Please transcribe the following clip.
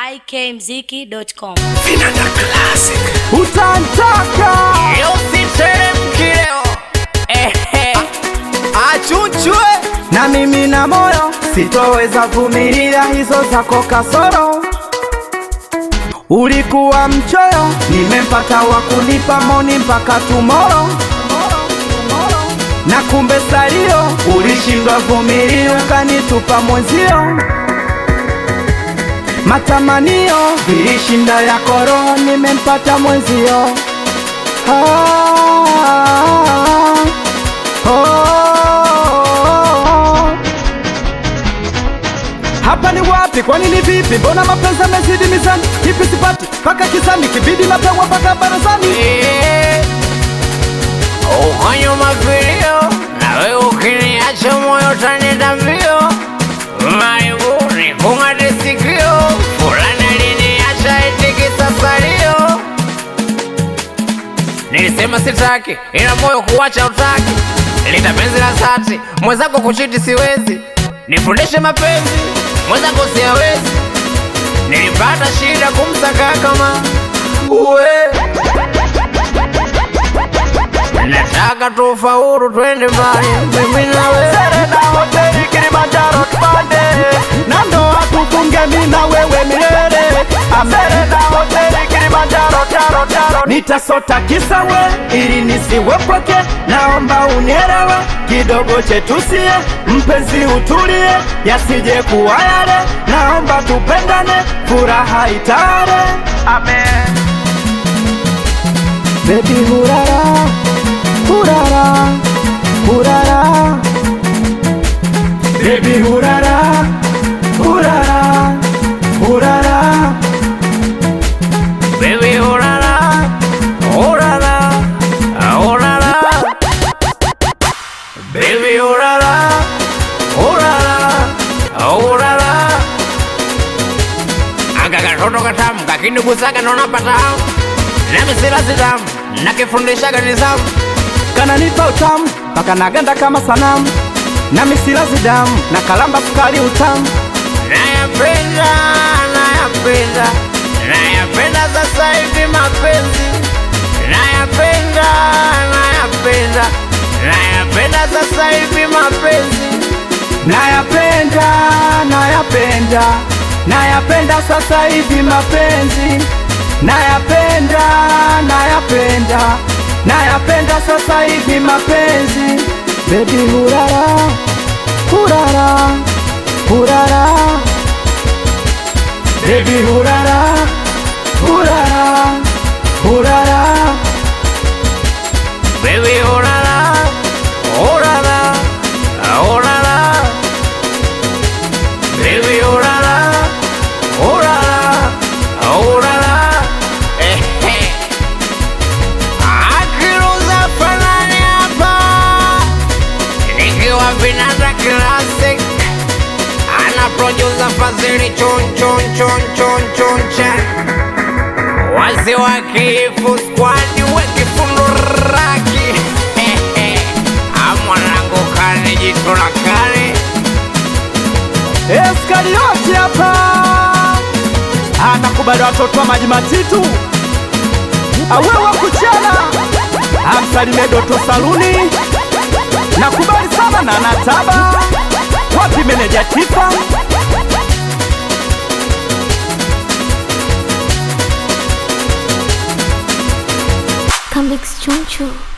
ikmziki.com. utantaka Usiteremki leo ehe, achunchwe na mimi na moyo sitoweza vumilia hizo zako kasoro ulikuwa mchoyo nimempata wa kunipa moni mpaka tumoro na kumbe salio ulishindwa vumilia ukanitupa mwenzio matamanio vilishinda ya koro nimempata mwenzio ah, oh. Hapa ni wapi? Kwani ni vipi? Mbona mapenzi yamezidi mizani? Kipi sipati mpaka kisani, kibidi napewa mpaka barazani. Eh, ukanyuma vilio na wewe ukiniacha moyo utanenda mbio maibuni kung'ate sikio fulani aliniacha itikisa salio nilisema sitaki ila moyo kuwacha utaki lita penzi la dhati mwenzako kuchiti siwezi nifundishe mapenzi mwenzako siawezi nilipata shida kumsaka kama uwe nataka tufaulu twende mbali mimi nawe Serena hoteli Kilimanjaro tupande na ndoa tufunge mimi na wewe milele. Serena hoteli Kilimanjaro taro taro, nitasota kisa we ili nisiwepoke, naomba unielewe kidogo chetusie, mpenzi utulie, yasije kuwa yale, naomba tupendane, furaha itare. Amen. Baby hurara, hurara, hurara Baby hurara, hurara, hurara baby urara urara urara baby urara urara urara aka katoto katamu kakinigusaga naona patamu nami sila sitamu nakifundishaga nizamu kananipa utamu mpaka naganda kama sanamu na misilazi damu na kalamba sukari utamu nayapenda nayapenda nayapenda sasa hivi mapenzi nayapenda nayapenda nayapenda sasa hivi mapenzi nayapenda nayapenda nayapenda sasa hivi mapenzi nayapenda nayapenda nayapenda sasa hivi mapenzi bebi hurara hurara hurara bebi hurara hurara hurara baby urara urara urara baby urara urara urara ehe akiruza fanani hapa nikiwa vinanda classic ana producer fazili chon chon chon chon chon cha wazee wa kifu squad wekifundo raki amwanangu kane jitu la kale Eskarioti hapa anakubali watoto wa maji matitu awewa kuchana amsalimie Doto Saluni nakubali sana na nataba wapi meneja tifa Come Chunchu.